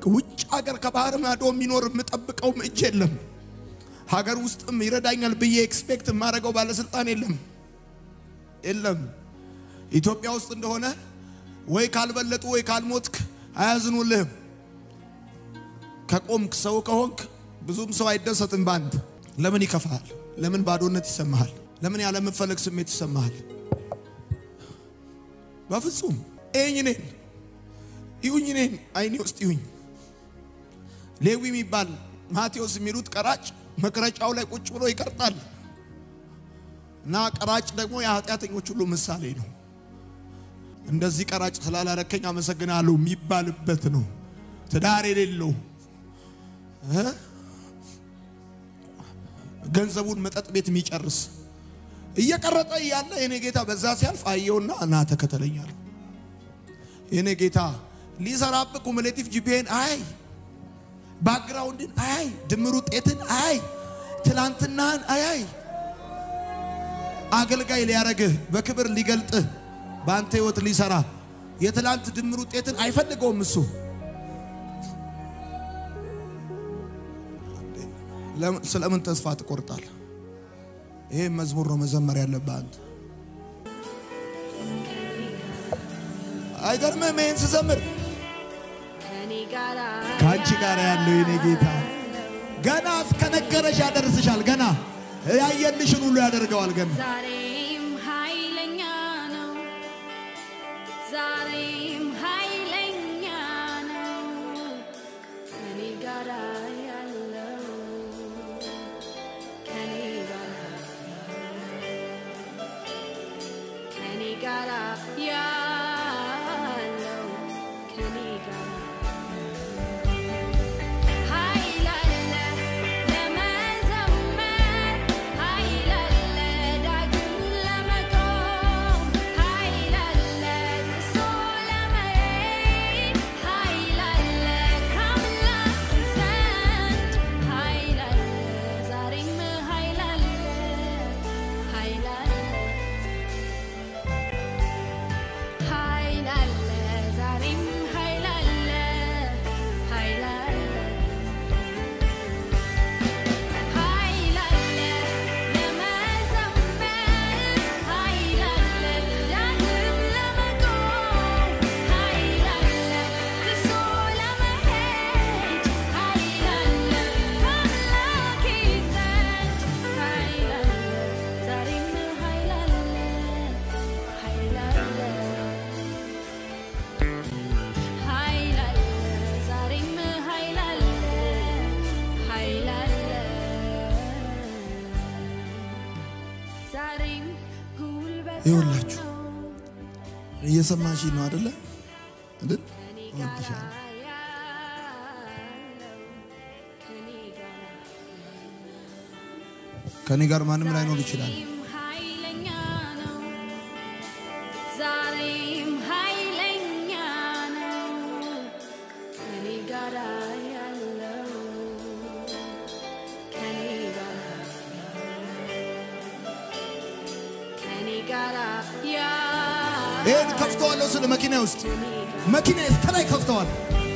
ውጭ ሀገር ከባህር ማዶ የሚኖር የምጠብቀውም እጅ የለም። ሀገር ውስጥም ይረዳኛል ብዬ ኤክስፔክት የማደርገው ባለስልጣን የለም የለም። ኢትዮጵያ ውስጥ እንደሆነ ወይ ካልበለጡ ወይ ካልሞትክ አያዝኑልህም። ከቆምክ ሰው ከሆንክ ብዙም ሰው አይደሰትም በአንድ ለምን ይከፋል? ለምን ባዶነት ይሰማሃል? ለምን ያለመፈለግ ስሜት ይሰማሃል? በፍጹም ይህኝ እኔን ይሁኝ እኔን አይኔ ውስጥ ይሁኝ። ሌዊ የሚባል ማቴዎስ የሚሉት ቀራጭ መቅረጫው ላይ ቁጭ ብሎ ይቀርጣል እና ቀራጭ ደግሞ የኃጢአተኞች ሁሉ ምሳሌ ነው። እንደዚህ ቀራጭ ስላላረከኝ አመሰግናለሁ የሚባልበት ነው። ትዳር የሌለው እ ገንዘቡን መጠጥ ቤት የሚጨርስ እየቀረጠ እያለ የኔ ጌታ በዛ ሲያልፍ አየውና ና ተከተለኛል። የኔ ጌታ ሊሰራብህ ኩሙሌቲቭ ጂፒኤን አይ ባክግራውንድን አያይ ድምር ውጤትን አያይ ትላንትናህን አያይ አገልጋይ ሊያረግህ በክብር ሊገልጥህ በአንተ ህይወት ሊሰራ የትላንት ድምር ውጤትን አይፈልገውም እሱ። ስለምን ተስፋ ትቆርጣል? ይሄ መዝሙር ነው መዘመር ያለብህ አንተ። አይገርምም? ይህን ስዘምር ከአንቺ ጋር ያለው የኔ ጌታ ገና እስከነገረሽ ያደርስሻል። ገና ያየልሽን ሁሉ ያደርገዋል። ገና ዛሬም ኃይለኛ ነው። ዛሬም ኃይለኛ ነው። ከኔ ጋር ያለው ከኔ ጋር ከኔ ጋር ያለው ከኔ ጋር ኃይል አለ ለመዘመር ኃይል አለ ዳግም ለመቆም ኃይል አለ ጥሶ ለመሄድ ኃይል አለ ከአምላክ ዘንድ ኃይል አለ ዛሬም ኃይል አለ ኃይል አለ ኃይል አለ ዛሬም ኃይል አለ ኃይል አለ ኃይል አለ ለመዘመር ኃይል አለ ዳግም ለመቆም ኃይል አለ ጥሶ ለመሄድ ኃይል አለ ከአምላኬ ዘንድ ኃይል አለ ዛሬም ኃይል አለ ኃይል አለ ኃይል አለ ዛሬም ኃይል አለ ኃይል አለ ዛሬም ጉልበት ይኸውላችሁ ነው እየሰማሽ ነው አደለ? አይደል? ከኔ ጋር እወድሻለሁ። ያለው ከኔ ጋር ከኔ ጋር ማንም ላይኖር ይችላል። ዛሬም ኃይለኛ ነው። ዛሬም ኃይለኛ ነው። ከኔ ጋር ያለው ከኔ ጋር ከኔ ጋር ይህን ከፍተዋለሁ ስለ መኪና ውስጥ መኪና እስከ ላይ ከፍተዋል።